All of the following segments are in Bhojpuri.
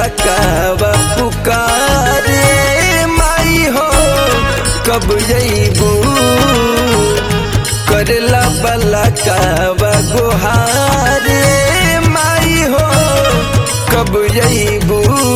कावा पुकारे माई हो कब जईबू करला बला कावा गुहारे माई हो कब जईबू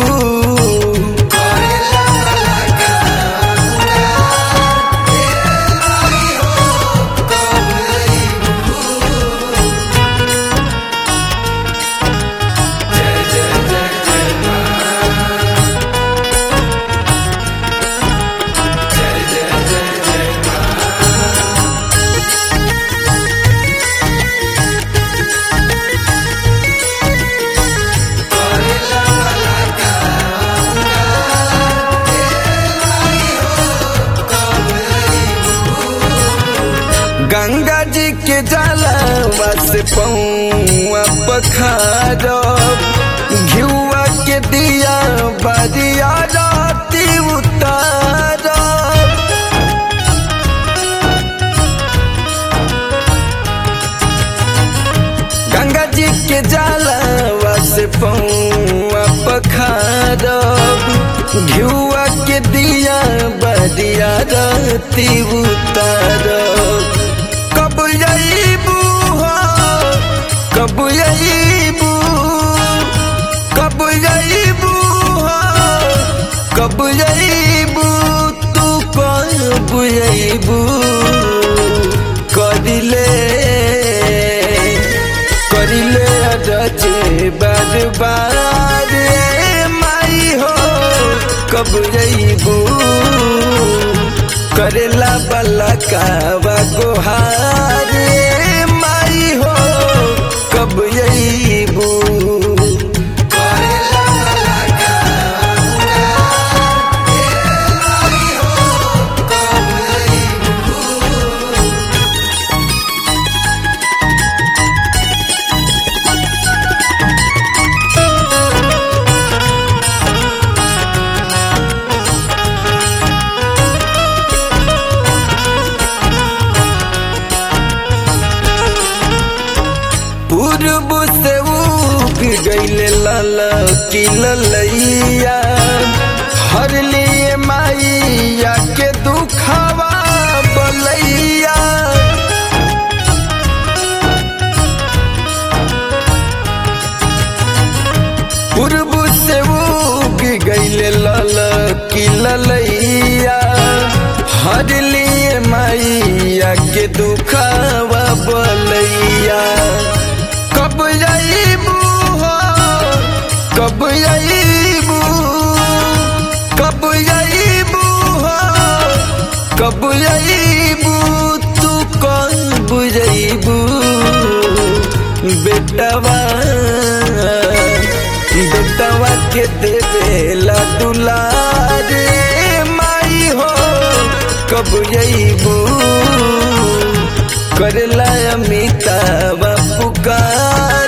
गंगा जी के जलवा से पौआ पखारब घिउआ के दिया बरिया राती उतारब गंगा जी के जलवा से पौआ पखारब घिउआ के दिया बरिया राती उतारब कब यईबू हो कब यईबू कब यईबू हो कब यईबू तू कब यईबू करिले करिले रचे बर्बाद माई हो कब यईबू करेला बला कावा गोहारे माई हो कब यईबू पूर्व से उग गईले लाल की ललैया हर लिए माइया के दुखावा बलैया पूर्व से उग गईले लाल की ललैया हर लिए माइया के दुखावा बलैया कब यईबू हो कब यईबू कब यईबू हो कब यईबू तू कब यईबू बेटवा बेटवा के देवेला दुलारे माई हो कब यईबू करला अमिताभ पुकार